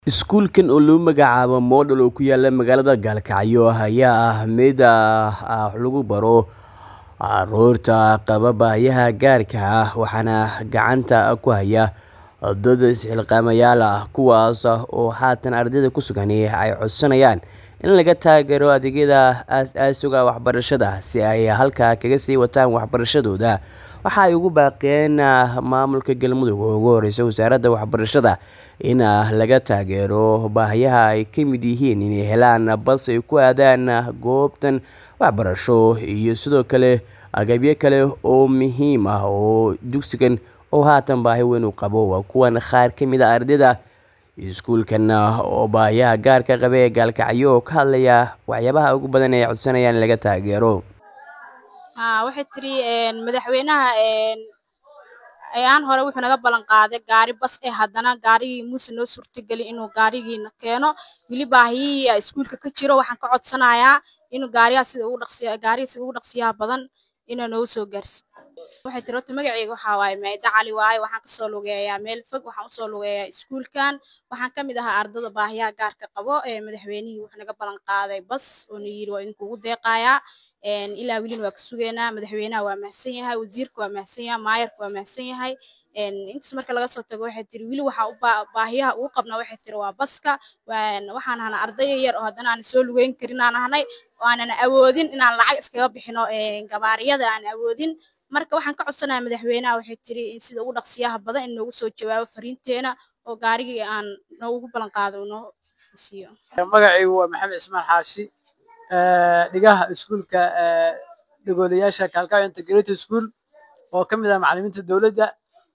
Iskuulkan oo lagu magacaabo Model oo ku yaala magaalada Gaalkacyo ayaa ah mid lagu baro carruurta qaba baahiyaha gaarka ah waxaana gacanta ku haya dad is-xilqaamayaal ah kuwaas oo haatan ardayda ku sugan ay codsanayaan in laga taageero adeegyada aasaasiga ah waxbarashada si ay halkaa kaga sii wataan waxbarashadooda waxa ay ugu baaqeen maamulka Galmudug oo ugu horreeya wasaaradda waxbarashada in laga taageero baahiyaha ay ka mid yihiin inay helaan bas ay ku aadaan goobtan waxbarasho iyo sidoo kale agabyo kale oo muhiim ah oo dugsigan oo haatan baahi weyn u qabo waa kuwan qaar ka mid ah ardayda iskuulkan oo baahiyaha gaarka qaba ee Gaalkacyo oo ka hadlaya waxyaabaha ugu badan ee ay codsanayaan in laga taageero waxay tiri madaxweynaha ayaan hore wuxuu naga ballan qaaday gaari bas eh haddana gaarigii muuse noo suurtagelin inuu gaarigiina keeno weli baahiyihii iskuulka ka jiro waxaan ka codsanayaa inuu gaarigaa sida ugu dhaqsiya gaariga sida ugu dhaqsiyaha badan inuu noogu soo gaarsiiyo waxay tiri horta magacayga waxaa waaye Maida Cali waaye waxaan kasoo lugeeyaa meel fog waxaan usoo lugeeyaa iskuulkan waxaan ka mid ahaa ardada baahiyaha gaarka qabo ee madaxweynihii wuxuu naga ballan qaaday bas oo na yiri waa idinkugu deeqayaa ilaa welina waa ka sugeynaa madaxweynaha waa mahadsan yahay wasiirka waa mahadsan yahay maayarka waa mahadsan yahay intaas marka laga soo tago waxay tiri weli waxaa u baahiyaha ugu qabnaa waxay tiri waa baska waxaan ahnaa arday yar oo haddana aan soo lugeyn karin aan ahnay oo aanan awoodin inaan lacag iskaga bixino gabaariyada aan awoodin marka waxaan ka codsanayaa madaxweynaha waxay tiri in sida ugu dhaqsiyaha badan in noogu soo jawaabo fariinteena oo gaarigii aan noogu ballan qaado noo siiyo magacaygu waa maxamed ismaan xaashi dhigaha iskuulka dhagoolayaasha Kalkayo Integrated School oo ka mid ah macallimiinta dowladda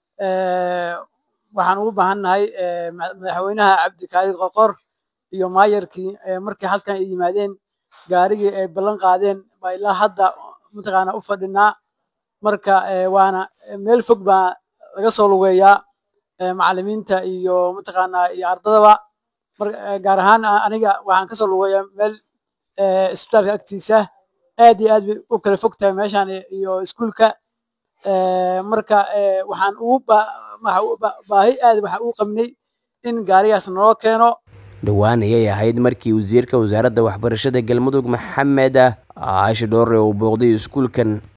waxaan ugu baahannahay madaxweynaha Cabdikaari Qoqor iyo maayarkii markii halkan ay yimaadeen gaarigii ay ballan qaadeen baa ilaa hadda mataqaana u fadhinaa marka waana meel fog baa laga soo lugeeyaa macallimiinta iyo mataqaana iyo ardadaba gaar ahaan aniga waxaan kasoo lugeeyaa meel isbitaalka agtiisa aad iyo aad bay u kala fog tahay meeshaan iyo iskuulka marka waxaan ugu baahi aad waxaan ugu qabnay in gaarigaas naloo keeno dhowaan ayay ahayd markii wasiirka wasaaradda waxbarashada galmudug maxamed caashi dhoore uu booqday iskuulkan